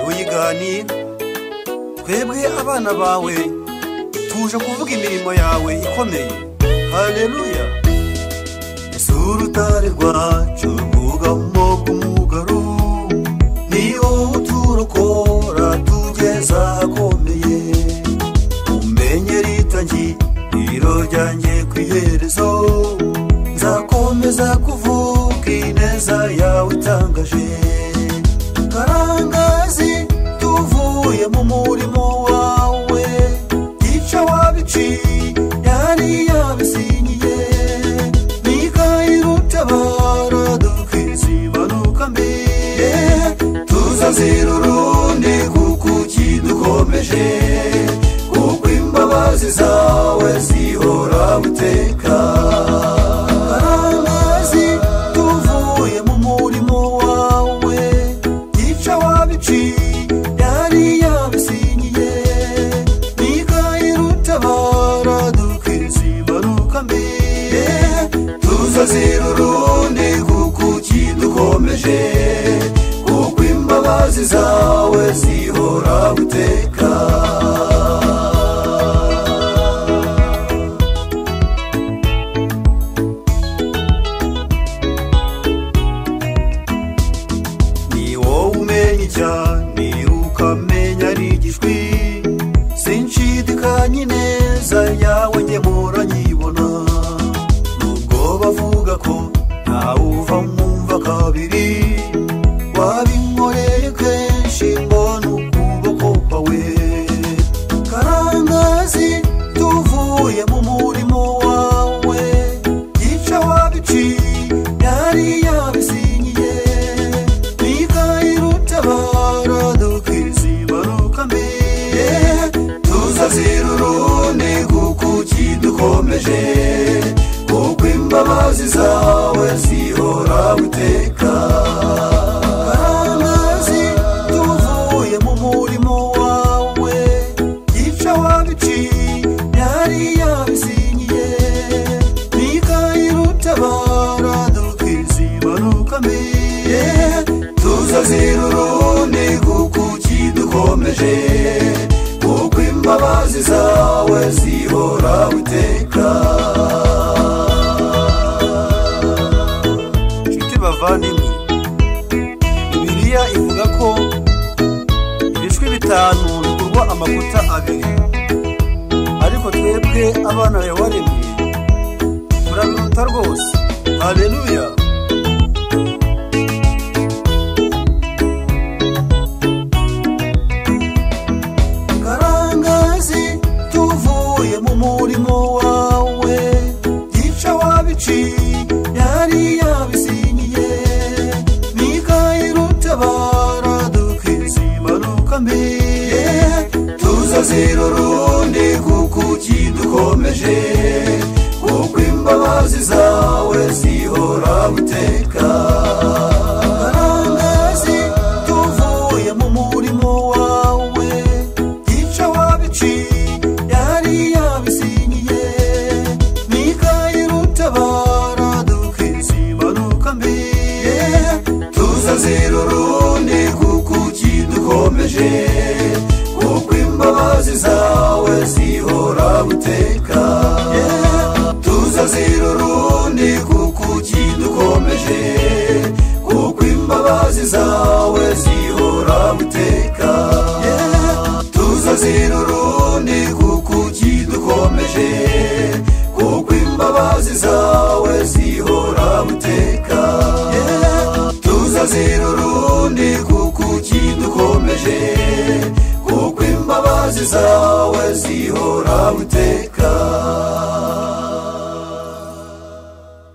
tuganira twebwe abana bawe tuje kuvuga imirimo yawe ikomeye hareruya ese urutare rwacu rwugamo bw'umugaru ni wowe uturokora tugeza ahakomeye umenye ritangiriro ryanjye ku iherezo nzakomeza kuvuga ineza yawe itangaje karangazi tuvuye mu murimo wawe gica wabiciye yari yabisinyiye nikayirutabara dukizibanuka mbere tuzazira urundi kuko ukidukomeje kuko imbabazi zawe zihora guteka karangazi tuvuye mu murimo wawe gica wabiciye yari yabisinyiye mikayeli utabara dukizibanuka mbere tuzazira urundi kuko ukidukomeje kuko imbabazi zawe zihora guteka ni wowe umenya cyane ukamenya ari igishwi sinshidikanye neza yawe njye muranyibona nubwo bavuga ko ntawe uva mwumva kabiri wabinkoreye kenshi mbona ukuboko kwawe karangazi tuvuye mu murimo wawe gica wabiciye yari yabisinyiye mikayeli utabara dukizibaruka mbere tuzazira urundi kuko ukidukomeje kuko imbabazi zawe zihora guteka karangazi tuvuye mu murimo wawe gica wabiciye yari yabisinyiye mikayeli utabara dukizibaruka mbere tuzazira urundi kuko ukidukomeje kuko imbabazi zawe zihora guteka inshuti bavandimwe bibiliya ivuga ko ibishwi bitanu bikurwa amavuta abiri ariko twebwe abana yawaremye turabiruta rwose hareruya karangazi tuvuye mu murimo wawe gica wabiciye yari yabisinyiye mikayeli utabara dukizimanuka mbere tuzazira urundi kuko ukidukomeje kuko imbabazi zawe zihora guteka karangazi tuvuye mu murimo wawe gica wabiciye yari yabisinyiye mikayeli utabara dukizimanuka mbere tuzazira urundi kuko ukidukomeje kuko imbabazi zawe zihora guteka tuzazira urundi kuko ukidukomeje kuko imbabazi zawe zihora guteka tuzazira urundi kuko ukidukomeje